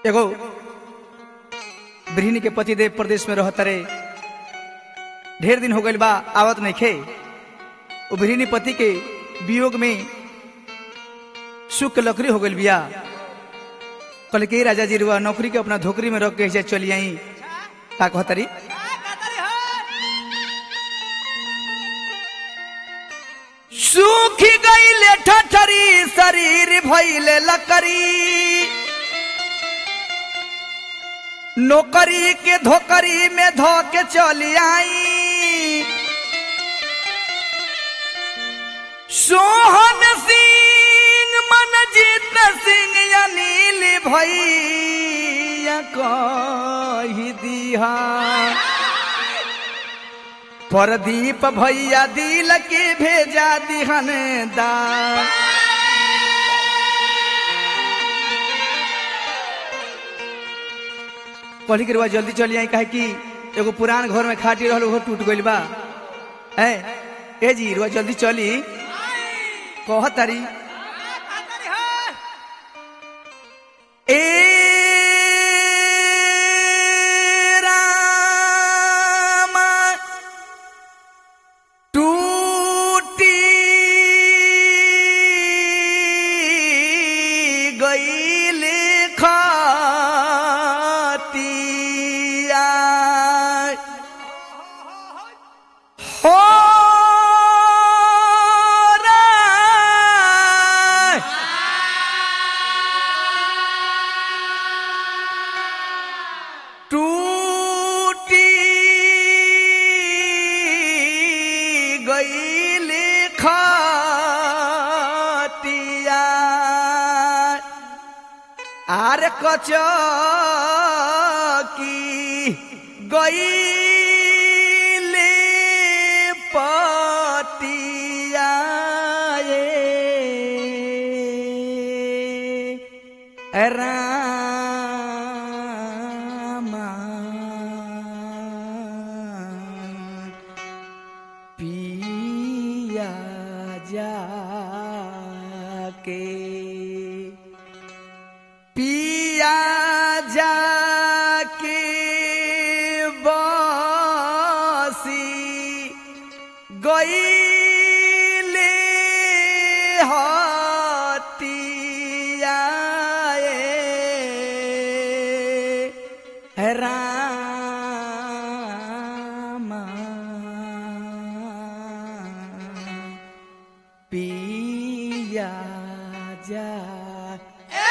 एगो गृहिणी के पतिदेव प्रदेश में रहत रे ढेर दिन हो गइल बा आवत नहीं खे वो गृहिणी पति के वियोग में सुख के लकड़ी हो गइल बिया कल के राजा जी रुआ नौकरी के अपना धोकरी में रख के ऐसे चली आई का कहतरी सूखी गईले ठठरी शरीर भइले लकड़ी नौकरी के धोकरी में धो के चली आई सोहन सिंह मनजीत सिंह अनिल भैया कही दिहा परदीप भैया दिल के भेजा दिहन दा कहली के रुआ जल्दी चली आई काहे कि एगो पुरान घर में खाटी रहल ओहो टूट गइल बा ए ए जी रुआ जल्दी चली कह तारी ए रामा टूटी गईल खतिया हो रे टूटी गईल खतिया आर कचकी गईल पतिया ए रामा पिया जाके पिया जाके बसी गईले हतिया ए रामा पिया जा